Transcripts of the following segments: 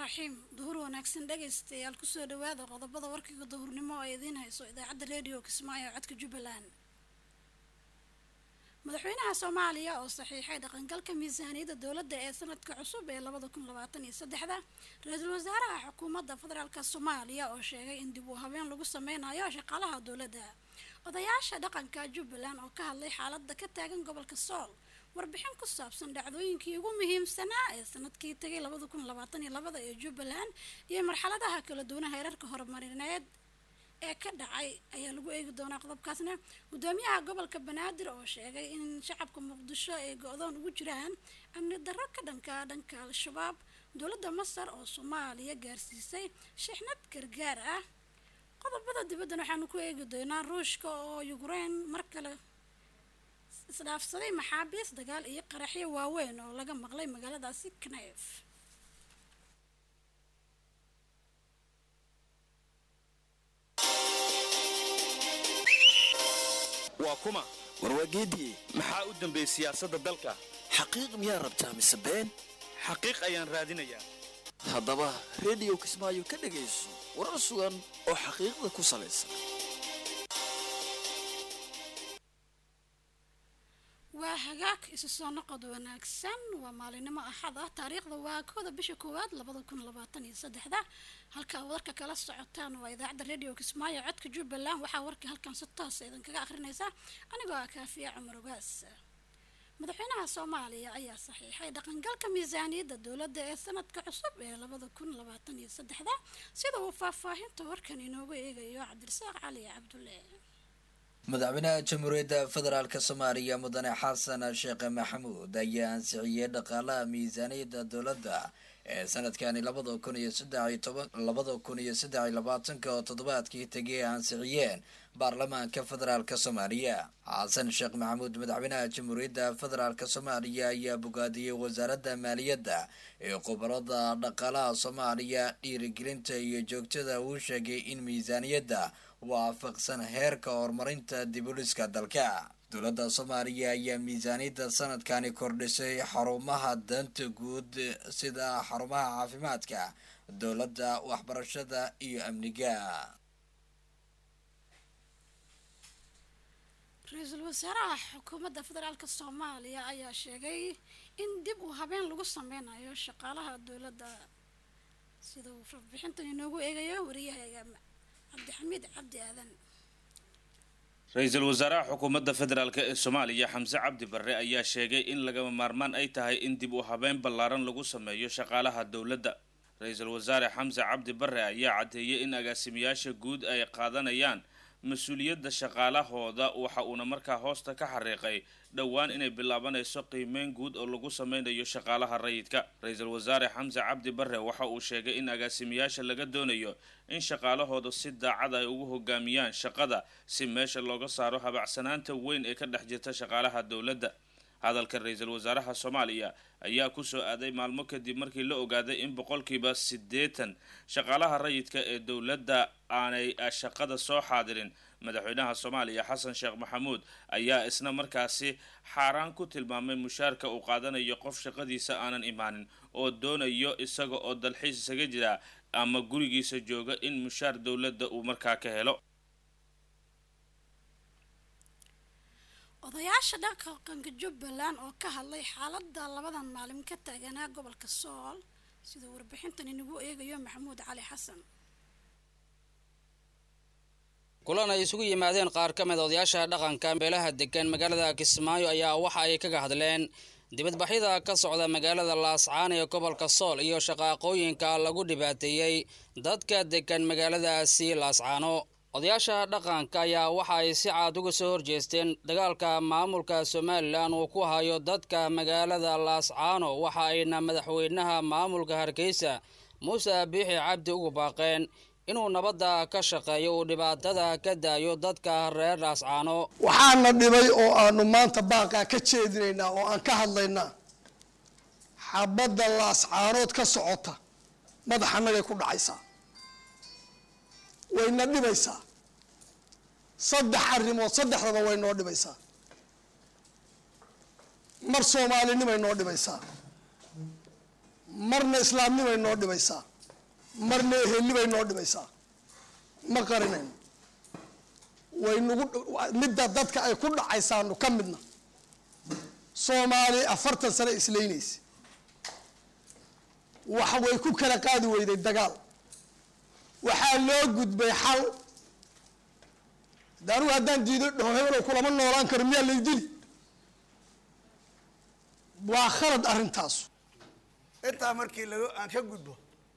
raxiim duhur wanaagsan dhegaystayaal kusoo dhawaada qodobada warkiga duhurnimo oo idiin hayso idaacadda redio kismaayo codka jubbaland madaxweynaha soomaaliya oo saxiixay dhaqangalka miisaaniyadda dowladda ee sanadka cusub ee labada kun labaatan iyo saddexda ra-iisul wasaaraha xukuumadda federaalk soomaaliya oo sheegay in dib u habeen lagu sameynayo shaqaalaha dowladda odayaasha dhaqanka jubbaland oo ka hadlay xaaladda ka taagan gobolka sool warbixin ku saabsan dhacdooyinkii ugu muhiimsanaa ee sanadkii tagay labada kun labaatan iyo labada ee jubbaland iyo marxaladaha kala duwana heerarka horumarineed ee ka dhacay ayaa lagu eegi doonaa qodobkaasna gudoomiyaha gobolka banaadir oo sheegay in shacabka muqdisho ay go-doon ugu jiraan amni darro ka dhanka dhanka al-shabaab dowladda masar oo soomaaliya gaarsiisay shixnad gargaar ah qodobada dibaddan waxaanu ku eegi doonaa ruushka oo yukrain mar kale isdhaafsaday maxaabiis dagaal iyo qaraxyo waaweyn oo laga maqlay magaaladaasi knayf waa kuma warwaageediye maxaa u dambeeyey siyaasadda dalka xaqiiq miyaa rabtaa mise been xaqiiq ayaan raadinayaa haddaba rediyo kismaayo ka dhegayso warar sugan oo xaqiiqda ku salaysan waa hagaag isu soo noqod wanaagsan waa maalinimo axad ah taariikhda waa kooda bisha koowaad labada kun labaatan iyo saddexda halka warka kala socotaan waa idaacadda radio kismaayo codka jubbaland waxaa warka halkan si toosa idinkaga akhrinaysa anigoo ah kaafiya cumar ogaas madaxweynaha soomaaliya ayaa saxiixay dhaqangalka miisaaniyadda dowladda ee sanadka cusub ee labada kun labaatan iyo saddexda sida uu faahfaahinta warkan inoogu eegayo cabdirasaaq cali cabdulle madaxweynaha jamhuuriyadda federaalk soomaaliya mudane xasan sheekh maxamuud ayaa ansixiyey dhaqaalaha miisaaniyadda dowladda ee sanadkani labada kun iyo saddexiyo toban labada kun iyo saddex iyo labaatanka oo toddobaadkii tegay ay ansixiyeen baarlamaanka federaalk soomaaliya xasan sheekh maxamuud madaxweynaha jamhuuriyadda federaalk soomaaliya ayaa bogaadiyey wasaaradda maaliyadda ee khubarada dhaqaalaha soomaaliya dhiirigelinta iyo joogtada uu sheegay in miisaaniyadda waafaqsan heerka horumarinta dibuliska dalka dowladda soomaaliya ayaa miisaaniyadda sanadkani kordhisay xarumaha danta guud sida xarumaha caafimaadka dowladda waxbarashada iyo amniga ra-iisul wasaaraha xukuumadda federaalk soomaaliya ayaa sheegay in dib uu habeen lagu sameynayo shaqaalaha dowladda sida uu warbixintan inoogu eegayo wariyahaga cabdixamiid cabdi aadan ra-iisul wasaaraha xukuumadda federaalk ee soomaaliya xamse cabdi barre ayaa sheegay in lagama maarmaan ay tahay in dib u habeyn ballaaran lagu sameeyo shaqaalaha dowladda ra-iisul wasaare xamse cabdi barre ayaa caddeeyey in agaasimayaasha guud ay qaadanayaan mas-uuliyadda shaqaalahooda waxa uuna markaa hoosta ka xariiqay dhowaan inay bilaabanayso qiimeyn guud oo lagu sameynayo shaqaalaha rayidka ra-iisul wasaare xamse cabdi barre waxa uu sheegay in agaasimayaasha laga doonayo in shaqaalahooda si daacad ay ugu hogaamiyaan shaqada si meesha looga saaro habacsanaanta weyn ee ka dhex jirta shaqaalaha dowladda hadalka ra-iisul wasaaraha soomaaliya ayaa kusoo aaday maalmo kadib markii la ogaaday in boqolkiiba siddeetan shaqaalaha rayidka ee dowladda aanay shaqada soo xaadirin madaxweynaha soomaaliya xasan sheekh maxamuud ayaa isna markaasi xaaraan ku tilmaamay mushaarka uu qaadanayo qof shaqadiisa aanan imaanin oo doonayo isaga oo dalxiis isaga jira ama gurigiisa jooga in mushaar dowladda uu markaa ka helo odayaasha dhaqanka jubbaland oo ka hadlay xaaladda labadan maalin ka taaganaa gobolka sool sida warbixintan inagu eegayo maxamuud cali xasan kulan ay isugu yimaadeen qaar ka mid odayaasha dhaqanka beelaha degan magaalada kismaayo ayaa waxa ay kaga hadleen dibadbaxyada ka socda magaalada laascaan ee gobolka sool iyo shaqaaqooyinka lagu dhibaateeyey dadka degan magaaladaasi laascaano odayaasha dhaqanka ayaa waxa ay si caad uga soo horjeesteen dagaalka maamulka somalilan uu ku hayo dadka magaalada laascaano waxa ayna madaxweynaha maamulka hargeysa muuse biixi cabdi ugu baaqeen inuu nabadda ka shaqeeyo uu dhibaatada ka daayo dadka reer laascaano waxaana dhibay oo aanu maanta baaqaa ka jeedinaynaa oo aan ka hadlaynaa xabadda laascaanood ka socota madaxanagay ku dhacaysaa wayna dhibaysaa saddex arrimood saddexdaba way noo dhibaysaa mar soomaalinimay noo dhibaysaa marna islaamnimay noo dhibaysaa marna eheli bay noo dhimaysaa ma qarinayno way nagu midda dadka ay ku dhacaysaanu ka midna soomaali afartan sano islaynaysa wax way ku kala qaadi weyday dagaal waxaa loo gudbay xal de anigu haddaan diido dhaho hebelow kulama noolaan karo miyaa lay dili waa khalad arrintaasu intaa markii laga aan ka gudbo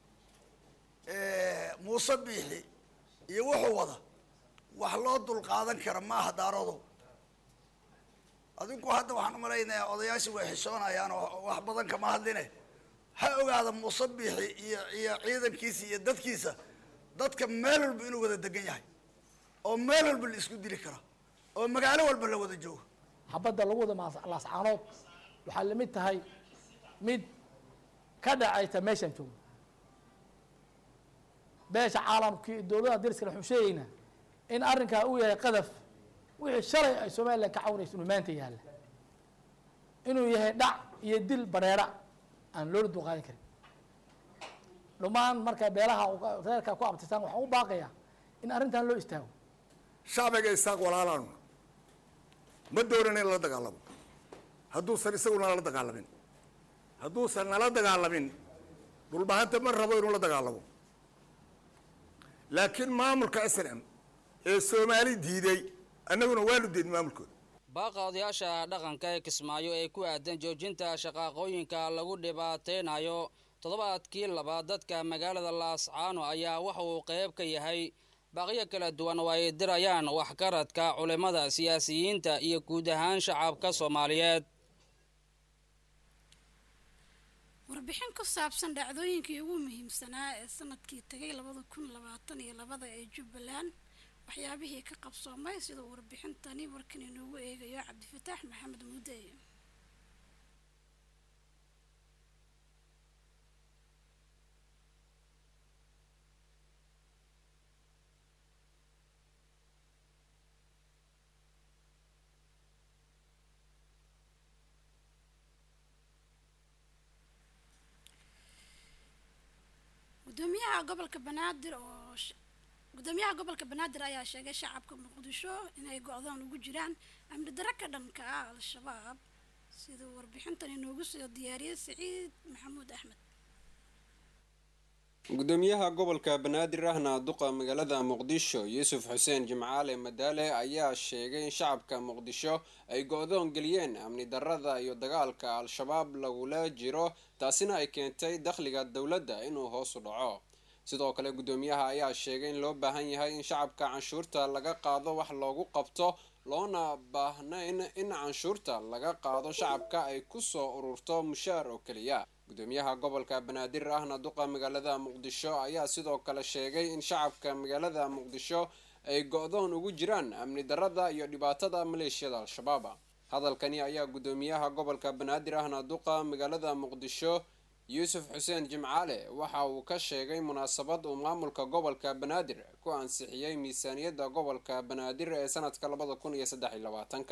muuse biixi iyo wuxuu wada wax loo dul qaadan kara maaha daarodo adinku hadda waxaan umalaynayaa odayaashii way xishoonayaan oo wax badan kama hadline ha ogaada muuse biixi iyo iyo ciidankiisa iyo dadkiisa dadka meel walba inuu wada degan yahay oo meel walba la isku dili karo oo magaalo walba la wada joogo xabadda lagu wada maas- laascaanood waxaa lamid tahay mid ka dhacayta meeshaan joogno beesha caalamkii dowladaha dariskale waxuu sheegaynaa in arrinkaa uu yahay qadaf wixii shalay ay somalilan ka cawnayso inuu maanta yaalla inuu yahay dhac iyo dil bareera aan loola dulqaadan karin dhammaan marka beelaha uga- reerkaa ku abtirtaan waxaan u baaqayaa in arrintan loo istaago shacbiga isaaq walaalaanu ma doonan in la dagaalamo hadduusan isaguna la dagaalamin hadduusan nala dagaalamin dhulbahanta ma rabo inuu la dagaalamo laakiin maamulka s n m ee soomaali diiday annaguna waanu diidin maamulkooda baaqa odayaasha dhaqanka ee kismaayo ee ku aadan joojinta shaqaaqooyinka lagu dhibaateynayo toddobaadkii labaad dadka magaalada laascaano ayaa waxa uu qayb ka yahay baaqyo kala duwan oo ay dirayaan waxgaradka culimmada siyaasiyiinta iyo guud ahaan shacabka soomaaliyeed warbixin ku saabsan dhacdooyinkii ugu muhiimsanaa ee sanadkii tagay labada kun labaatan iyo labada ee jubbaland waxyaabihii ka qabsoomay sida uu warbixintani warkan inoogu eegayo cabdifataax maxamed muudey gudoomiyaha gobolka banaadir oo sh- gudoomiyaha gobolka banaadir ayaa sheegay shacabka muqdisho inay go-daan ugu jiraan amni darro ka dhanka ah al-shabaab siduu warbixintan inoogu soo diyaariyey siciid maxamuud axmed gudoomiyaha gobolka banaadir ahna duqa magaalada muqdisho yuusuf xuseen jimcaale madaale ayaa sheegay in shacabka muqdisho ay go-doon geliyeen amni darada iyo dagaalka al-shabaab lagula jiro taasina ay keentay dakhliga dowladda inuu hoos u dhaco sidoo kale gudoomiyaha ayaa sheegay in loo baahan yahay in shacabka canshuurta laga qaado wax loogu qabto loona baahnayn in canshuurta laga qaado shacabka ay kusoo ururto mushaar oo keliya gudoomiyaha gobolka banaadir ahna duqa magaalada muqdisho ayaa sidoo kale sheegay in shacabka magaalada muqdisho ay go-doon ugu jiraan amni darada iyo dhibaatada maleeshiyada al-shabaab hadalkani ayaa gudoomiyaha gobolka banaadir ahna duqa magaalada muqdisho yuusuf xuseen jimcaale waxa uu ka sheegay munaasabad uu maamulka gobolka banaadir ku ansixiyey miisaaniyadda gobolka banaadir ee sanadka labada kun iyo saddex iyo labaatanka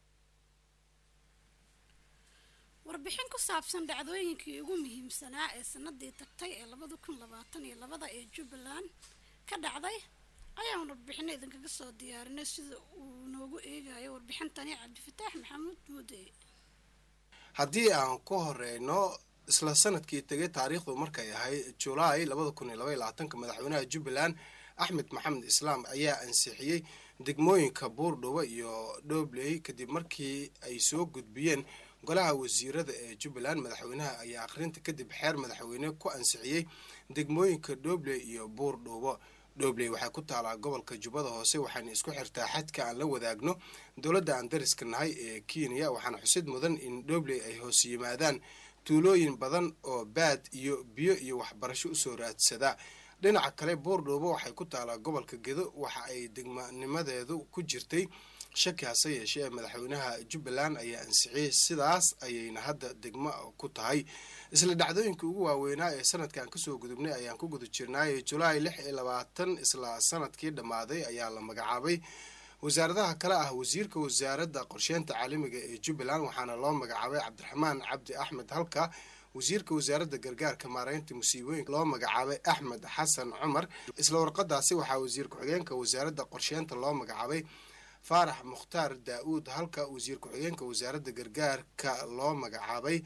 warbixin ku saabsan dhacdooyinkii ugu muhiimsanaa ee sanadii tagtay ee labada kun labaatan iyo labada ee jubbaland ka dhacday ayaan warbixino idinkaga soo diyaarinay sida uu noogu eegayo warbixintani cabdifataax maxamuud muude haddii aan ku horeyno isla sanadkii tegay taariikhdu markay ahayd julaay labada kun iyo laba iyo labaatanka madaxweynaha jubbaland axmed maxamed islaam ayaa ansixiyey degmooyinka buurdhubo iyo dhobley kadib markii ay soo gudbiyeen golaha wasiirada ee jubbaland madaxweynaha ayaa akhrinta kadib xeer madaxweyne ku ansixiyey degmooyinka dhobley iyo buurdhubo dhobley waxay ku taalaa gobolka jubbada hoose waxaana isku xirtaa xadka aan la wadaagno dowladda aan dariska nahay ee kenya waxaana xusid mudan in dhobley ay hoos yimaadaan tuulooyin badan oo baad iyo biyo iyo waxbarasho usoo raadsada dhinaca kale buurdhuubo waxay ku taalaa gobolka gedo waxa ay degmanimadeedu ku jirtay shaki hase yeeshee ee madaxweynaha jubbaland ayaa ansixiyey sidaas ayayna hadda degmo ku tahay isla dhacdooyinka ugu waaweynaa ee sanadkan kasoo gudubnay ayaan ku guda jirnaay julaay lix iyo labaatan isla sanadkii dhammaaday ayaa la magacaabay wasaaradaha kale ah wasiirka wasaaradda qorsheynta caalamiga ee jubbaland waxaana loo magacaabay cabdiraxmaan cabdi axmed halka wasiirka wasaaradda gargaarka maareynta musiibooyinka loo magacaabay axmed xasan cumar isla warqadaasi waxaa wasiir ku-xigeenka wasaaradda qorsheynta loo magacaabay faarax mukhtaar daa-uud halka wasiir ku-xigeenka wasaaradda gargaarka loo magacaabay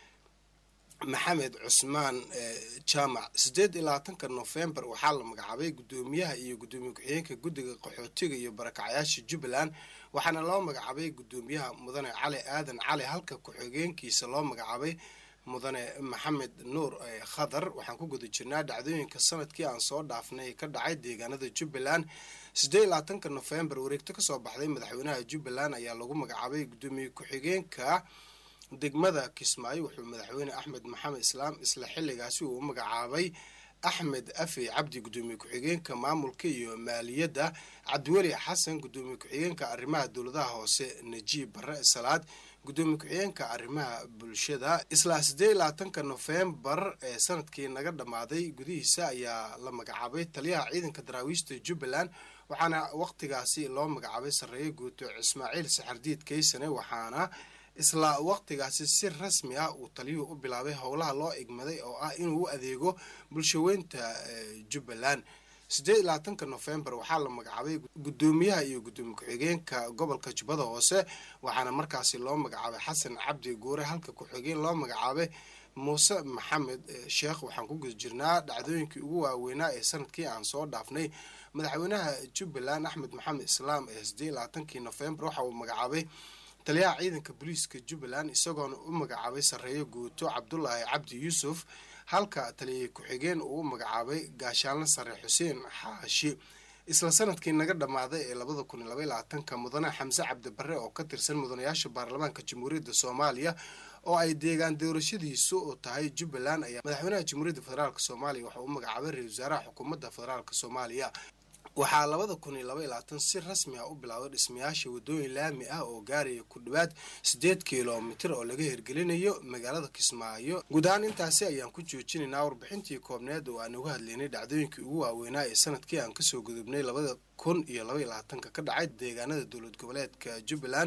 maxamed cusmaan jaamac sideed iyo labaatanka nofembar waxaa la magacaabay guddoomiyaha iyo guddoomiye ku-xigeenka guddiga qaxootiga iyo barakacayaasha jubbaland waxaana loo magacaabay guddoomiyaha mudane cali aadan cali halka ku-xigeenkiisa loo magacaabay mudane maxamed nuur khadar waxaan ku guda jirnaa dhacdooyinka sanadkii aan soo dhaafnay ka dhacay deegaanada jubbaland sideed iyo labaatanka nofembar wareegto kasoo baxday madaxweynaha jubbaland ayaa lagu magacaabay guddoomiye ku-xigeenka degmada kismaayo wuxuu madaxweyne axmed maxamed islaam isla xilligaasi uu u magacaabay axmed afi cabdi guddoomiye ku-xigeenka maamulka iyo maaliyadda cabdiweli xasan guddoomiye ku-xigeenka arrimaha dowladaha hoose najiib bare salaad guddoomiye ku-xigeenka arrimaha bulshada isla sideed iyo labaatanka nofembar ee sanadkii naga dhammaaday gudihiisa ayaa la magacaabay taliyaha ciidanka daraawiishta jubbaland waxaana waqtigaasi loo magacaabay sarreeye guuto ismaaciil saxardiid kaysane waxaana isla waqtigaasi si rasmi ah uu taliyuhu u bilaabay howlaha loo igmaday oo ah inuu u adeego bulshaweynta jubbaland sideed iyo labaatanka nofembar waxaa la magacaabay guddoomiyaha iyo guddoomiye ku-xigeenka gobolka jubbada hoose waxaana markaasi loo magacaabay xasan cabdi guure halka ku-xigeen loo magacaabay muuse maxamed sheekh waxaan ku guda jirnaa dhacdooyinkii ugu waaweynaa ee sanadkii aan soo dhaafnay madaxweynaha jubbaland axmed maxamed islaam ee sideed iyo labaatankii nofembar waxa uu magacaabay taliyaha ciidanka booliiska jubbaland isagoona u magacaabay sarreeye guuto cabdulaahi cabdi yuusuf halka taliyay ku-xigeen uu u magacaabay gaashaanle sare xuseen xaashi isla sanadkii naga dhammaaday ee labada kun iyo labaiy labaatanka mudane xamse cabdibare oo ka tirsan mudanayaasha baarlamaanka jamhuuriyadda soomaaliya oo ay deegaan doorashadiisu u tahay jubbaland ayaa madaxweynaha jamhuuriyadda federaalk soomaaliya waxauu u magacaabay ra-isul wasaaraha xukuumadda federaalk soomaaliya waxaa labada kun iyo laba iyo labaatan si rasmi ah u bilaawday dhismayaasha wadooyin laami ah oo gaaraya ku dhowaad sideed kilomitir oo laga hirgelinayo magaalada kismaayo guud ahaan intaasi ayaan ku joojinaynaa warbixintii koobneed oo aan uga hadlaynay dhacdooyinkii ugu waaweynaa ee sanadkii aan kasoo gudubnay labada kun iyo laba iyo labaatanka ka dhacay deegaanada dowlad goboleedka jubbaland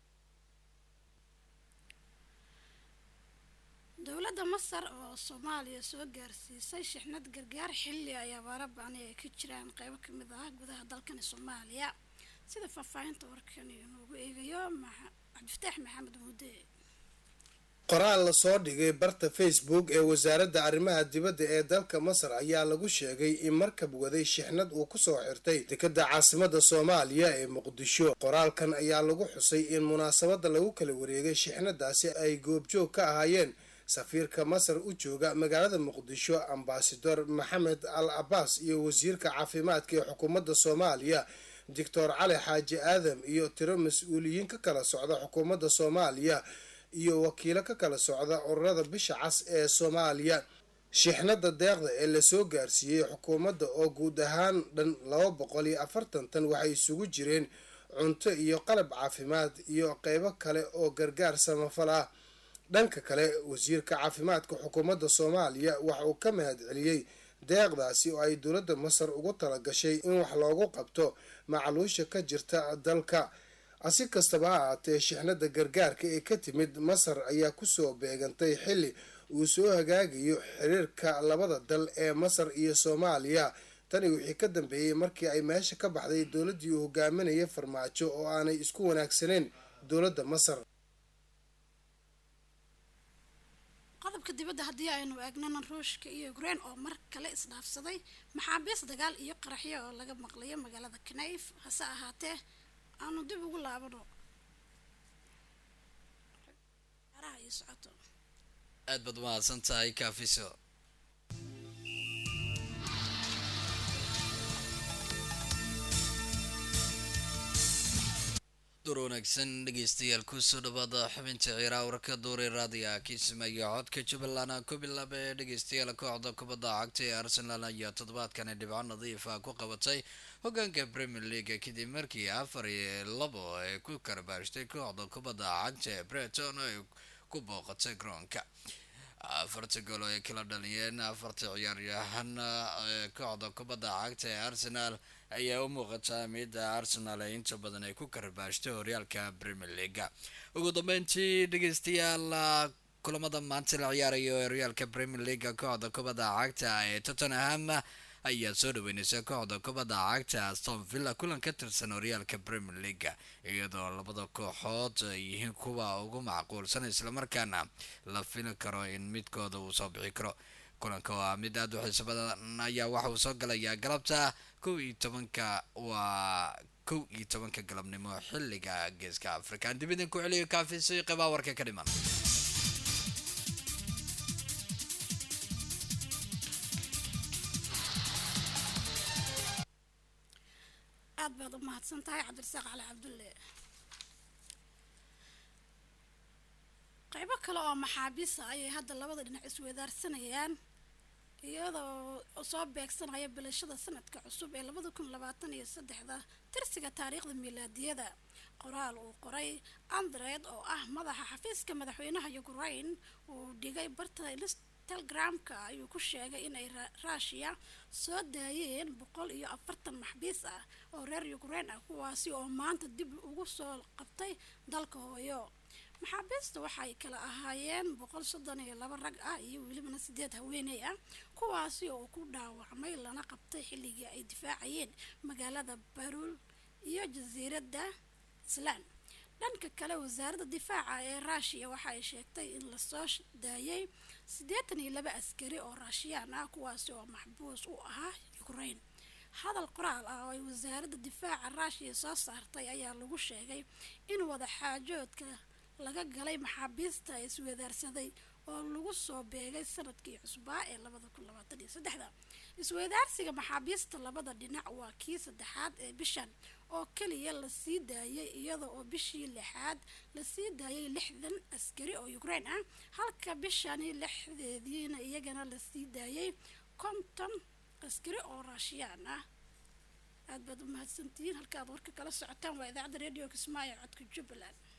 dowladda masar oo soomaaliya soo gaarsiisay shixnad gargaar xilli ay abaaro bacni ay ka jiraan qeybo kamid ah gudaha dalkani soomaaliya sida faahfaahinta warkan inoogu eegayo cabdifataax maxamed muude qoraal lasoo dhigay barta facebook ee wasaaradda arrimaha dibadda ee dalka masar ayaa lagu sheegay in markab waday shixnad uu kusoo xirtay dekadda caasimada soomaaliya ee muqdisho qoraalkan ayaa lagu xusay in munaasabadda lagu kala wareegay shixnadaasi ay goobjoog ka ahaayeen safiirka masar u jooga magaalada muqdisho ambasador maxamed al cabaas iyo wasiirka caafimaadka ee xukuumadda soomaaliya doctor cali xaaji aadam iyo tiro mas-uuliyiin ka kala socda xukuumadda soomaaliya iyo wakiilo ka kala socda ururada bisha cas ee soomaaliya shixnada deeqda ee lasoo gaarsiiyey xukuumadda oo guud ahaan dhan laba boqol iyo afartan tan waxay isugu jireen cunto iyo qalab caafimaad iyo qeybo kale oo gargaar samafal ah dhanka kale wasiirka caafimaadka xukuumadda soomaaliya waxa uu ka mahad celiyey deeqdaasi oo ay dowladda masar ugu talagashay in wax loogu qabto macluusha ka jirta dalka si kastaba ha ahaatee shixnada gargaarka ee ka timid masar ayaa kusoo beegantay xilli uu soo hagaagayo xiriirka labada dal ee masar iyo soomaaliya tani wixii ka dambeeyey markii ay meesha ka baxday dowladdii uu hogaaminayay farmaajo oo aanay isku wanaagsaneyn dowladda masar qodobka dibadda haddii aynu eegnana ruushka iyo ukrain oo mar kale isdhaafsaday maxaabiis dagaal iyo qaraxyo oo laga maqlayo magaalada knayf hase ahaatee aanu dib ugu laabano iyo socoto aad baad umahadsan tahay kaafiso door wanaagsan dhegeystayaal kusoo dhawaada xubinta ciiraa warka duure raadiga kiismaya codka jubbaland ku bilaaba ee dhegeystayaal kooxda kubadda cagta ee arsenal ayaa toddobaadkani dhibco nadiifa ku qabatay hogaanka premier league kadib markii afar iyo labo ay ku karabaashtay kooxda kubadda cagta ee breton oo ay ku booqatay garoonka afarta gool oo ay kala dhaliyeen afarta ciyaaryahan kooxda kubadda cagta ee arsenal ayaa u muuqataa midda arsenal ee inta badan ay ku karabaashtay horyaalka premier leaga ugu dambeyntii dhegeystayaal kulamada maanta la ciyaarayo ee horyaalka premier leaga kooxda kubadda cagta ee tottenham ayaa soo dhaweyneysa kooxda kubadda cagta aston villa kulan ka tirsan horyaalka premier leaga iyadoo labada kooxood ay yihiin kuwa ugu macquulsan islamarkaana la fili karo in midkooda uu soo bixi karo kulanka waa mid aada u xiiso badan ayaa waxa uu soo galayaa galabta kow iyo tobanka waa kow iyo tobanka galabnimo xilliga geeska africa aan dib idinku celiyo kaafisi qibaa warka ka dhiman aad baad u mahadsan tahay cabdirasaaq cali cabdulle qaybo kale oo maxaabiisa ayay hadda labada dhinac isweydaarsanayaan iyadoo soo beegsanaya bilashada sanadka cusub ee labada kun labaatan iyo saddexda tirsiga taariikhda miilaadiyada qoraal uu qoray andred oo ah madaxa xafiiska madaxweynaha ukraine uu dhigay barta telegramka ayuu ku sheegay inay ruushiya soo daayeen boqol iyo afartan maxbiis ah oo reer ukraine ah kuwaasi oo maanta dib ugu soo qabtay dalka hooyo maxaabiista waxay kala ahaayeen boqol soddon iyo laba rag ah iyo welibana sideed haweeney ah kuwaasi oo ku dhaawacmay lana qabtay xilligii ay difaacayeen magaalada barul iyo jasiiradda islaan dhanka kale wasaaradda difaaca ee ruushiya waxa ay sheegtay in lasoo daayay siddeetan iyo laba askari oo raashiyaan ah kuwaasi oo maxbuus u ahaa ukraine hadal qoraal ah oo ay wasaaradda difaaca ruushiya soo saartay ayaa lagu sheegay in wadaxaajoodka laga galay maxaabiista isweydaarsaday oo lagu soo beegay sanadkii cusbaa ee labada kun labaatan iyo saddexda isweydaarsiga maxaabiista labada dhinac waa kii saddexaad ee bishan oo keliya lasii daayay iyada oo bishii lixaad lasii daayay lixdan askari oo ukraine ah halka bishani lixdeediina iyagana lasii daayay konton askari oo raashiyaan ah aad baad u mahadsantihiin halka aad warka kala socotaan waa idaacadda radio kismaayo codka jubbaland